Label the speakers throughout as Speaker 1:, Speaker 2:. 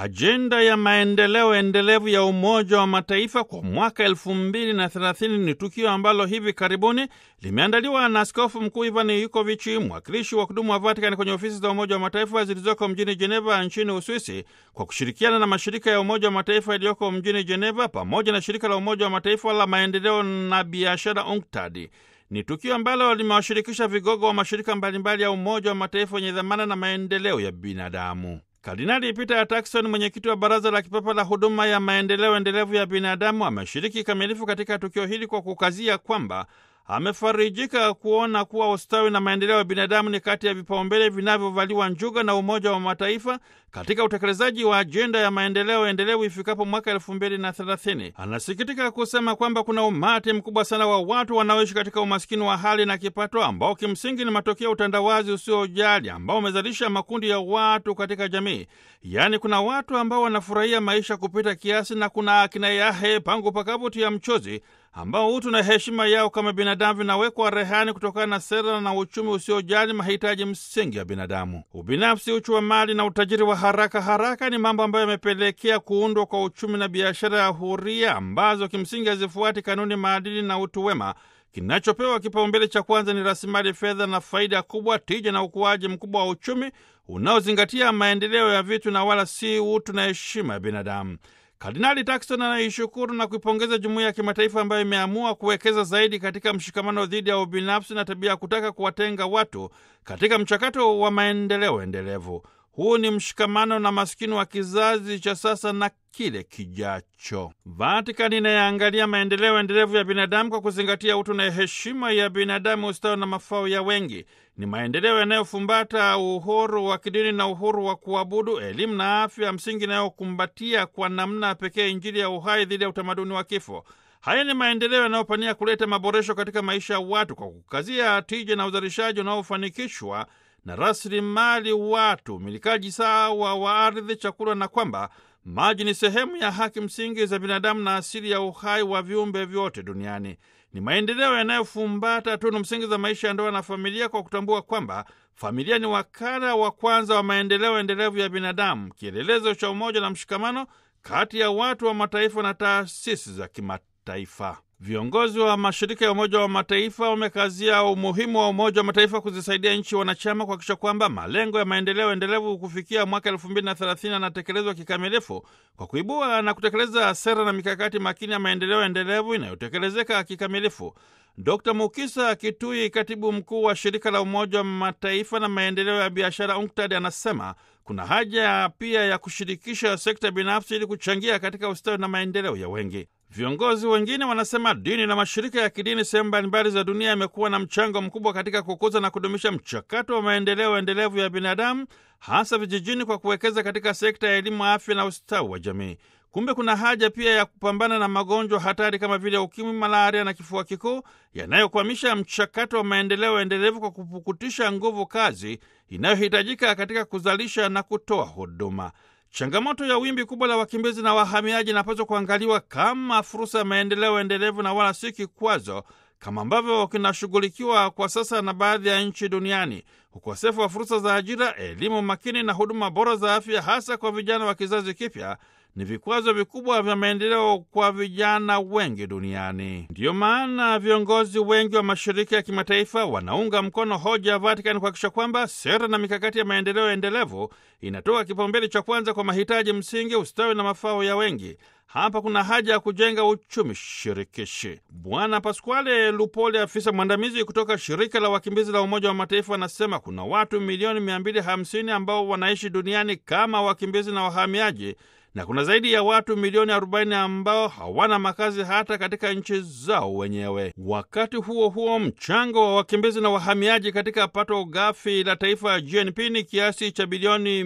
Speaker 1: Ajenda ya maendeleo endelevu ya Umoja wa Mataifa kwa mwaka elfu mbili na thelathini ni tukio ambalo hivi karibuni limeandaliwa na Askofu Mkuu Ivan Yukovichi, mwakilishi wa kudumu wa Vatikani kwenye ofisi za Umoja wa Mataifa zilizoko mjini Jeneva nchini Uswisi, kwa kushirikiana na mashirika ya Umoja wa Mataifa yaliyoko mjini Jeneva pamoja na shirika la Umoja wa Mataifa la maendeleo na biashara UNCTAD. Ni tukio ambalo limewashirikisha vigogo wa mashirika mbalimbali ya Umoja wa Mataifa yenye dhamana na maendeleo ya binadamu. Kardinali Peter Turkson, mwenyekiti wa Baraza la Kipapa la Huduma ya Maendeleo Endelevu ya Binadamu, ameshiriki kikamilifu katika tukio hili kwa kukazia kwamba amefarijika kuona kuwa ustawi na maendeleo ya binadamu ni kati ya vipaumbele vinavyovaliwa njuga na Umoja wa Mataifa katika utekelezaji wa ajenda ya maendeleo endelevu ifikapo mwaka elfu mbili na thelathini. Anasikitika kusema kwamba kuna umati mkubwa sana wa watu wanaoishi katika umaskini wa hali na kipato, ambao kimsingi ni matokeo ya utandawazi usiojali ambao umezalisha makundi ya watu katika jamii. Yaani, kuna watu ambao wanafurahia maisha kupita kiasi na kuna akina yahe pangu pakavuti ya mchozi ambao utu na heshima yao kama binadamu vinawekwa rehani kutokana na sera na uchumi usiojali mahitaji msingi ya binadamu. Ubinafsi, uchu wa mali na utajiri wa haraka haraka ni mambo ambayo yamepelekea kuundwa kwa uchumi na biashara ya huria ambazo kimsingi hazifuati kanuni, maadili na utu wema. Kinachopewa kipaumbele cha kwanza ni rasilimali fedha na faida kubwa, tija na ukuaji mkubwa wa uchumi unaozingatia maendeleo ya vitu na wala si utu na heshima ya binadamu. Kardinali Turkson anaishukuru na kuipongeza jumuiya ya kimataifa ambayo imeamua kuwekeza zaidi katika mshikamano dhidi ya ubinafsi na tabia ya kutaka kuwatenga watu katika mchakato wa maendeleo endelevu. Huu ni mshikamano na maskini wa kizazi cha sasa na kile kijacho. Vatikani inayaangalia maendeleo endelevu ya binadamu kwa kuzingatia utu na heshima ya binadamu, ustawi na mafao ya wengi. Ni maendeleo yanayofumbata uhuru wa kidini na uhuru wa kuabudu, elimu na afya msingi inayokumbatia kwa namna pekee Injili ya uhai dhidi ya utamaduni wa kifo. Haya ni maendeleo yanayopania kuleta maboresho katika maisha ya watu kwa kukazia tija na uzalishaji unaofanikishwa na rasilimali watu, umilikaji sawa wa ardhi, chakula, na kwamba maji ni sehemu ya haki msingi za binadamu na asili ya uhai wa viumbe vyote duniani. Ni maendeleo yanayofumbata tunu msingi za maisha ya ndoa na familia, kwa kutambua kwamba familia ni wakala wa kwanza wa maendeleo endelevu ya binadamu, kielelezo cha umoja na mshikamano kati ya watu wa mataifa na taasisi za kimataifa. Viongozi wa mashirika ya Umoja wa Mataifa wamekazia umuhimu wa Umoja wa Mataifa kuzisaidia nchi wanachama kuhakikisha kwamba malengo ya maendeleo endelevu kufikia mwaka elfu mbili na thelathini yanatekelezwa kikamilifu kwa kuibua na kutekeleza sera na mikakati makini ya maendeleo endelevu inayotekelezeka kikamilifu. Dr Mukisa Kitui, katibu mkuu wa shirika la Umoja wa Mataifa na maendeleo ya biashara UNCTAD, anasema kuna haja pia ya kushirikisha sekta binafsi ili kuchangia katika ustawi na maendeleo ya wengi. Viongozi wengine wanasema dini na mashirika ya kidini sehemu mbalimbali za dunia yamekuwa na mchango mkubwa katika kukuza na kudumisha mchakato wa maendeleo endelevu ya binadamu, hasa vijijini, kwa kuwekeza katika sekta ya elimu, afya na ustawi wa jamii. Kumbe kuna haja pia ya kupambana na magonjwa hatari kama vile ukimwi, malaria na kifua kikuu yanayokwamisha mchakato wa maendeleo endelevu kwa kupukutisha nguvu kazi inayohitajika katika kuzalisha na kutoa huduma. Changamoto ya wimbi kubwa la wakimbizi na wahamiaji inapaswa kuangaliwa kama fursa ya maendeleo endelevu na wala si kikwazo, kama ambavyo kinashughulikiwa kwa sasa na baadhi ya nchi duniani. Ukosefu wa fursa za ajira, elimu makini na huduma bora za afya, hasa kwa vijana wa kizazi kipya ni vikwazo vikubwa vya maendeleo kwa vijana wengi duniani. Ndiyo maana viongozi wengi wa mashirika ya kimataifa wanaunga mkono hoja ya Vatikani kuhakikisha kwamba sera na mikakati ya maendeleo endelevu inatoa kipaumbele cha kwanza kwa mahitaji msingi, ustawi na mafao ya wengi. Hapa kuna haja ya kujenga uchumi shirikishi. Bwana Pasquale Lupoli, afisa mwandamizi kutoka shirika la wakimbizi la Umoja wa Mataifa, anasema kuna watu milioni 250 ambao wanaishi duniani kama wakimbizi na wahamiaji na kuna zaidi ya watu milioni 40 ambao hawana makazi hata katika nchi zao wenyewe. Wakati huo huo, mchango wa wakimbizi na wahamiaji katika pato ghafi la taifa ya GNP ni kiasi cha bilioni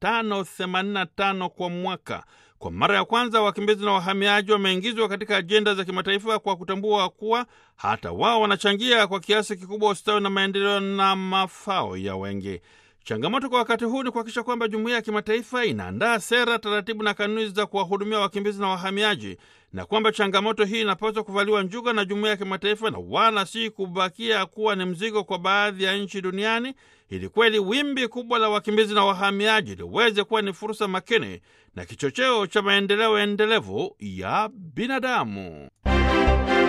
Speaker 1: 585 kwa mwaka. Kwa mara ya kwanza wakimbizi na wahamiaji wameingizwa katika ajenda za kimataifa kwa kutambua kuwa hata wao wanachangia kwa kiasi kikubwa ustawi na maendeleo na mafao ya wengi. Changamoto kwa wakati huu ni kuhakikisha kwamba jumuiya ya kimataifa inaandaa sera, taratibu na kanuni za kuwahudumia wakimbizi na wahamiaji, na kwamba changamoto hii inapaswa kuvaliwa njuga na jumuiya ya kimataifa na wala si kubakia kuwa ni mzigo kwa baadhi ya nchi duniani, ili kweli wimbi kubwa la wakimbizi na wahamiaji liweze kuwa ni fursa makini na kichocheo cha maendeleo endelevu ya binadamu.